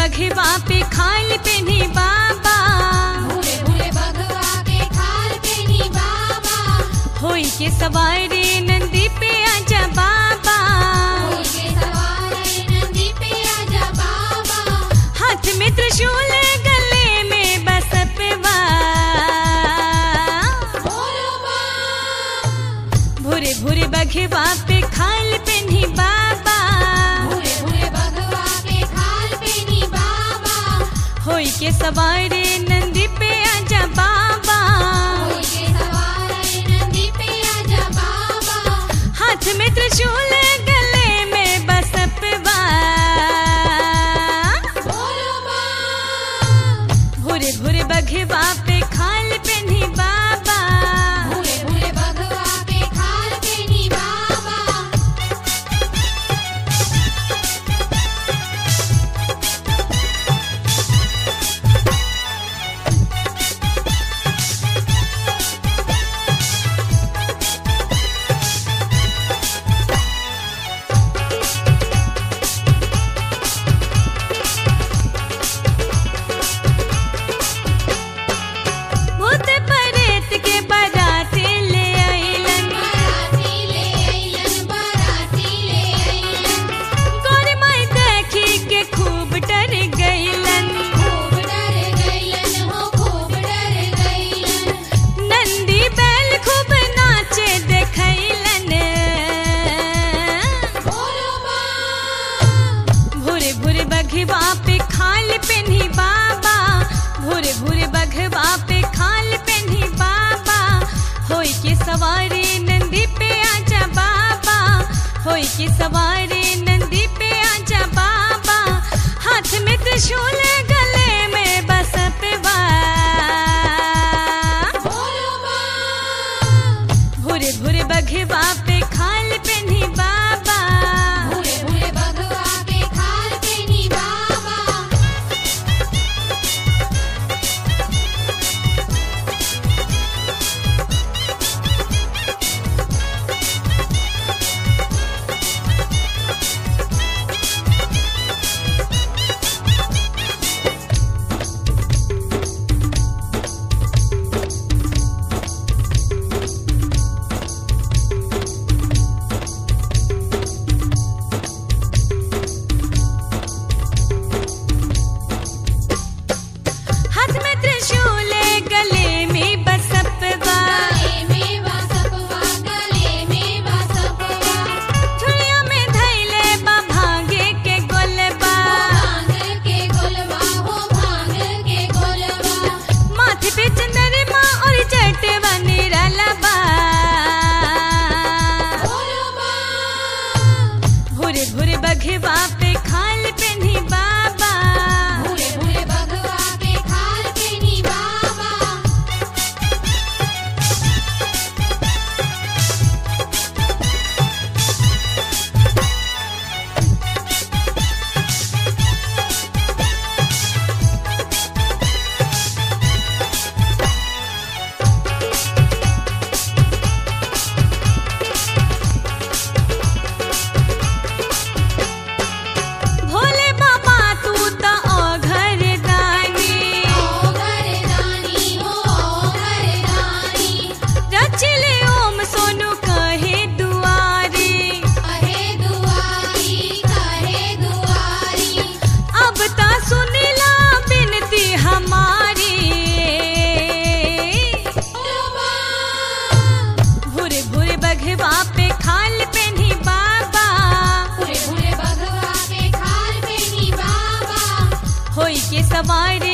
बघवा पे खाल पेनी बाबा भूले भूले भगवा के खाल पेनी बाबा होई के सवारे नंदी पे आजा बाबा होई के सवारे नंदी पे आजा बाबा हाथ में त्रिशूल गले में बसपवा बोलो माँ भूरे भूरे बघवा पे खाल पेनी बाबा भूले भूले भगवा के खाल पेनी बाबा होई के सवारे नंदी पे आजा बाबा होई के सवारे नंदी पे आजा बाबा हाथ में त्रिशूल गले में बसपवा बोलो माँ भूरे भूरे बघवा पे खाल पेनी बाबा भूले भूले भगवा के खाल पेनी बाबा भूत परेत के बाराती ले आइलन बाराती ले अइलन बाराती ले अइलन गोरी माई देखी के खूब डर गइलन खूब डर गइलन हो खूब डर गइलन नंदी बैल खूब नाचे देखैलन बोलो माँ भूरे भूरे बघवा पे खाल पेनी बाबा भूरे भूरे बघवा पे खाल पेनी बाबा होई के सवारी नंदी पे आजा बाबा होई के सवारी नंदी पे आजा बाबा हाथ में त्रिशूल गले में बसपवा बोलो माँ भूरे भूरे बघवा पे खाल पेनी बाबा भूले भूले भगवा के खाल पेनी बाबा हाथ में त्रिशूल गले में बसपवा गले में बासपवा गले में बासपवा झुलिया में धैले बा भागे के गोलबा भांग के गोलवा हो भांग के गोलवा माथे पे चंद्रमा और जटवा निरालबा बोलो माँ भूरे भूरे बघवा पे खाल पेनी बाबा भूले भूले भगवा के खाल पेनी बाबा भोले बाबा तू त घर दानी ओ घरदानी हो ओ घरदानी रचले ओम सोनू कहे दुआरी कहे दुआरी कहे दुआरी अब ता सुनिला बिनती हमारी बोलो माँ भूरे भूरे बघवा पे खाल पेनी बाबा भूले भूले भगवा के खाल पेनी बाबा होई के सवारी